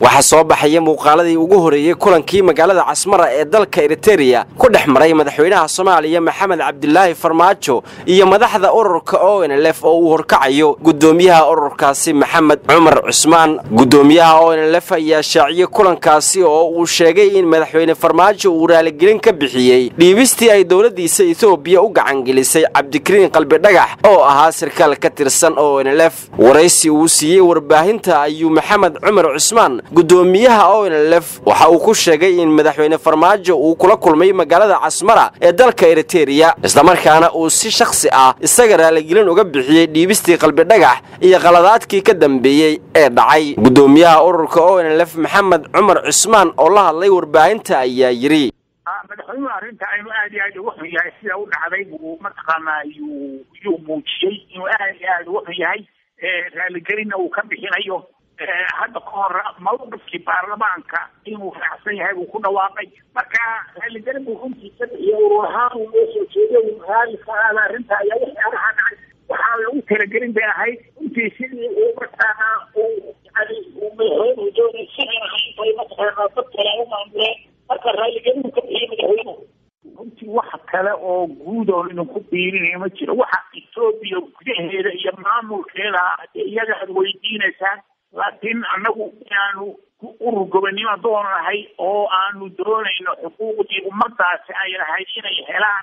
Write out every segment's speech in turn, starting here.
waxaa soo baxaya muuqaaladii ugu horeeyey kulankii magaalada casmara ee dalka eritereya ku dhex maray madaxweynaha soomaaliya maxamed cabdilaahi farmaajo iyo madaxda ururka onlf oo uu horkacayo gudoomiyaha ururkaasi maxamed cumar cusmaan gudoomiyaha onlf ayaa shaaciyey kulankaasi oo uu sheegay in madaxweyne farmaajo uu raaligelin ka bixiyey dhiibistii ay dowladdiisa etoobiya u gacangelisay cabdikariin qalbidhagax oo ahaa sarkaal ka tirsan onlf waraysi uu siiyey warbaahinta ayuu maxamed cumar cusmaan gudoomiyaha onlf waxa uu ku sheegay in madaxweyne farmaajo uu kula kulmay magaalada casmara ee dalka eritereya islamarkaana uu si shakhsi ah isaga raaligelin uga bixiyey dhiibistii qalbidhagax iyo qaladaadkii ka dambeeyey ee dhacay gudoomiyaha ururka onlf maxamed cumar cusmaan oo la hadlay warbaahinta ayaa yidhi madaxweynuhu arrinta aynu aad iyo aad uga xun yahay sida u dhacday buu mataqaanaa yuu yuu muujiyey inuu aad iyo aad uga xun yahay raaligelinna uu ka bixinayo hadda ka hor mawqifkii baarlamaanka inuu raacsan yahay buu ku dhawaaqay marka raaligelin buu runtii ka bixiyey urur ahaan uu noo soo jeeday uu raali ka aada arrinta ayaa waxyaalaha dhacay waxaa lagu talagelin bay ahayd runtii sidii uu mataqaanaa uu yani uu madaxweynuhu doonay sidan ahayn bay mataqaanaa dad kale u maamuleen marka raaligelinu ka bixiyey madaxweynuhu runtii wax kale oo guud oo idinku biirinayo ma jiro waxa etoobiya gudaheeda iyo maamulkeeda iyaga aad weydiinaysaan laakiin annagu inaanu urur gobonnimo doonahay oo aanu doonayno xuquuqdii ummadaasi ay lahayd inay helaan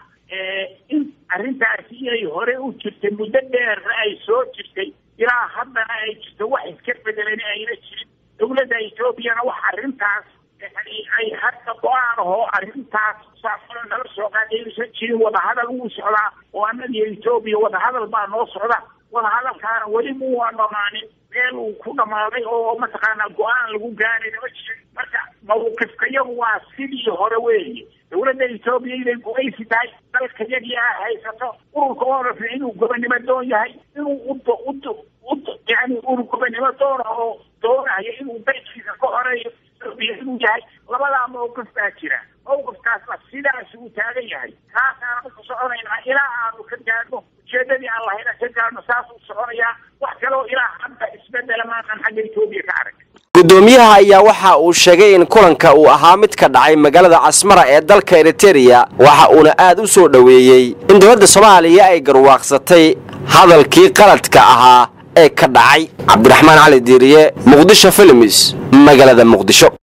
in arrintaasi inay hore u jirtay muddo dheerna ay soo jirtay ilaa haddana ay jirto wax iska bedelan ayna jirin dowladda etoobiyana wax arrintaas yani ay hadda go-aan ahoo arrintaas saasana nala soo qaadaysan jirin wadahadal wuu socdaa oo annagiyo etoobiya wadahadal baa noo socda wadahadalkaana weli muwaa dhamaanin meel uu ku dhamaaday oo mataqaanaa go-aan lagu gaarayna ma jirin marka mawqifka yagu waa sidii hore weeye dowladda etoobiya inay gumaysi tahay dalka yagii a haysato ururka oorafna inuu gobonnimo doon yahay inuu ud ud ud yani urur gobonnimo doona oo doonayo inuu daydkiisa ka horeeyo etoobiya inuu yahay labadaa mawqif baa jira mawqifkaasna sidaas uu taagan yahay kaasaanu ku soconaynaa ilaa aanu ka gaadhno ujeedadii aan lahayna ka gaadhno saasuu soconayaa wax kaloo ilaa hadda isbedela maanan xagga etoobiya ka arag gudoomiyaha ayaa waxa uu sheegay in kulanka uu ahaa mid ka dhacay magaalada casmara ee dalka eritereya waxa uuna aad u soo dhoweeyey in dowladda soomaaliya ay garwaaqsatay hadalkii qaladka ahaa ee ka dhacay cabdiraxmaan cali diiriye muqdisho filimis magaalada muqdisho